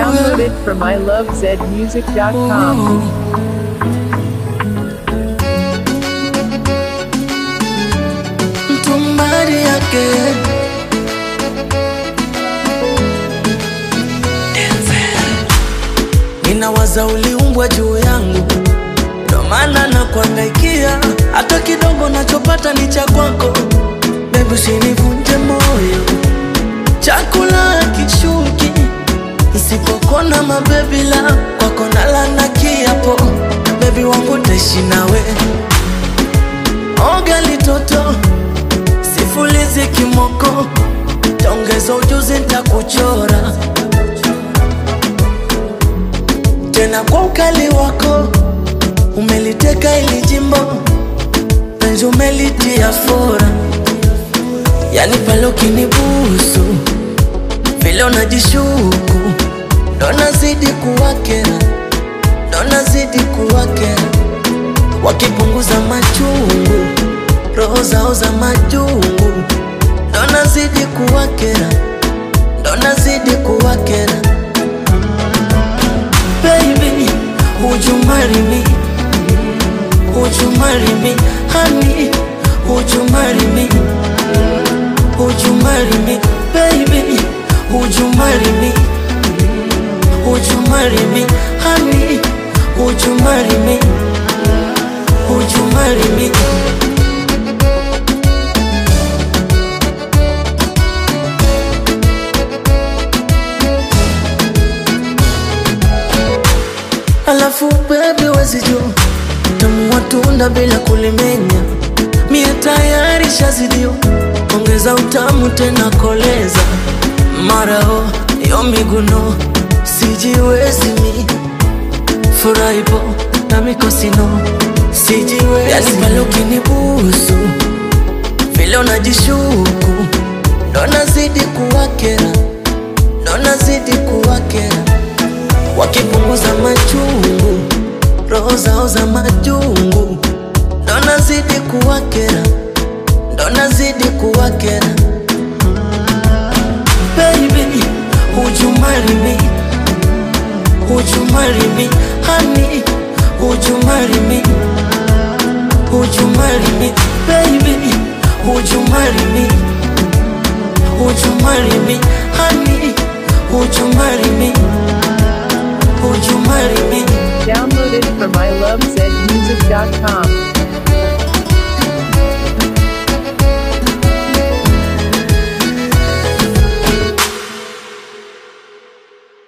Download it from ilovezmusic.com. mtumbari yake ninawaza uliumbwa juu yangu ndo maana na kuangaikia hata kidogo nachopata ni cha kwako bebi usinivunje moyo chakula kishuki nsipokona mabebila kwako nalana kiapo bebi wangu taishi nawe oga litoto sifulizi kimoko taongeza ujuzi ntakuchora tena kwa ukali wako umeliteka ili jimbo penzi umelitia fora yani pale ukinibusu vile unajishuku ndo nazidi kuwakera ndo nazidi kuwakera wakipunguza machungu roho zao za majungu ndo nazidi kuwakera ndo nazidi kuwakera baby would you marry me would you marry me honey would you marry me would you marry me baby would you marry me would you marry me honey would you marry me would you marry me alafu bebi wezi juu tamu watunda bila kulimenya mie tayari shazidio ongeza utamu tena koleza marao yo miguno sijiwezi mi furaipo na mikosino sijiwezi yani pale ukinibusu vile unajishuku ndo nazidi kuwakera ndo nazidi kuwakera wakipunguza machungu roho zao za majungu ndo nazidi kuwakera ndo nazidi kuwakera baby would you marry me would you marry me honey would you marry me would you marry me baby would you marry me